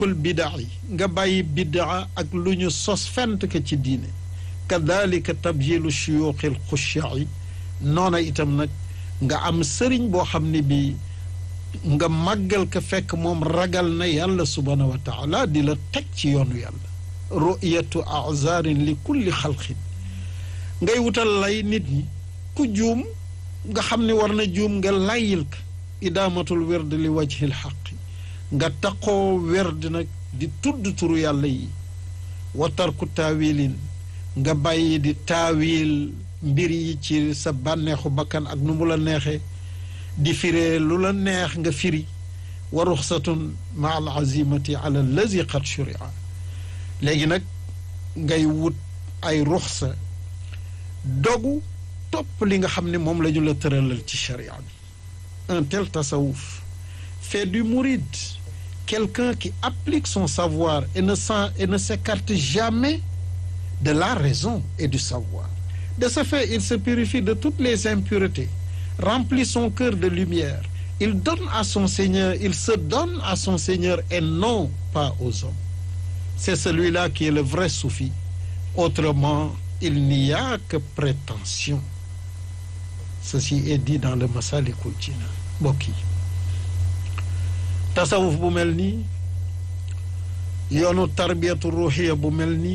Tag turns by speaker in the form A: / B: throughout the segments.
A: kul bidaa yi nga bàyyi bidaa ak lu ñu sos fent ka ci diine kadalika tabjilu shuyuuxi l xushaai noona itam nag nga am sëriñ boo xam ne bi nga màggal ka fekk moom ragal na yàlla subhaanahu wa taala di la teg ci yoonu yàlla ru'yatu azarin li kulli xalqin ngay wutal lay nit ñi ku juum nga xam ne war na juum nga layil ka idaamatul werd li wajhil xaqi nga taqoo werd nag di tudd turu yàlla yi wa tarku taawilin nga bàyyi di taawil mbir yi ci sa bànneexu bakkan ak nu mu la neexee di firee lu la neex nga firi wa ruxsatun ma al azimati ala allazi qad shuria léegi nag ngay wut ay ruxsa dogu topp li nga xam ne moom la ñu la tëralal ci sharia bi un tel tasawuf fait du mouride quelqu'un qui applique son savoir et ne s'en et ne s'écarte jamais de la raison et du savoir de ce fait il se purifie de toutes les impuretés remplit son cœur de lumière il donne à son Seigneur il se donne à son Seigneur et non pas aux hommes c'est celui-là qui est le vrai soufi autrement il n'y a que prétention ceci est dit dans le Masalikul Jinan mbokk yi tasawuf bu mel nii yoonu tarbiyatu ruuxiya bu mel nii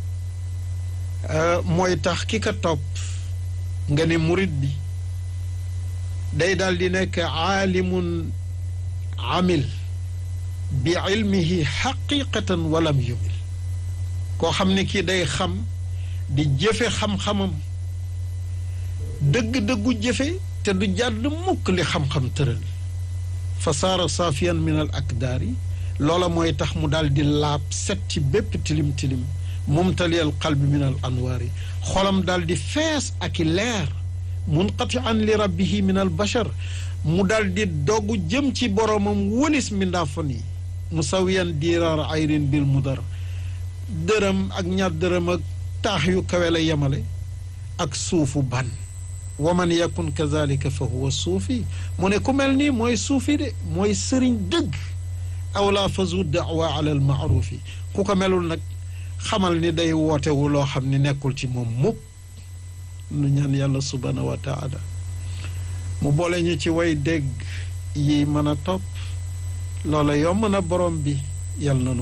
A: mooy tax ki ka topp nga ne murit bi day daal di nekk aalimun amil bi ilmihi xaqiqatan walam yumil koo xam ne kii day xam di jëfe xam-xamam dëgg-dëggu jëfe te du jàdd mukk li xam-xam tëral fa saara saafiyan min al akdaari loola mooy tax mu daal di laab set ci bépp tilim-tilim mumtaliyal qalbi min al anwaari xolam daal di fees ak i leer munqati an li rabbihi min al bachar mu daal di dogu jëm ci boromam wëlis mindaafan yi musawiyan diiraar ayrin bil mudar dërëm ak ñaar dërëm ak taax yu kawe la yemale ak suufu ban wa man yakun kazalika fa huwa suufi mu ne ku mel nii mooy suufi de mooy sëriñ dëgg awla fazu daawa ala al maarufi ku ko melul nag xamal ni day wootewu loo xam ni nekkul ci moom mukk nu ñaan yàlla subhanahu wa taala mu boole ñu ci way dégg yi mën a topp loola yomb na borom bi yàlla na nu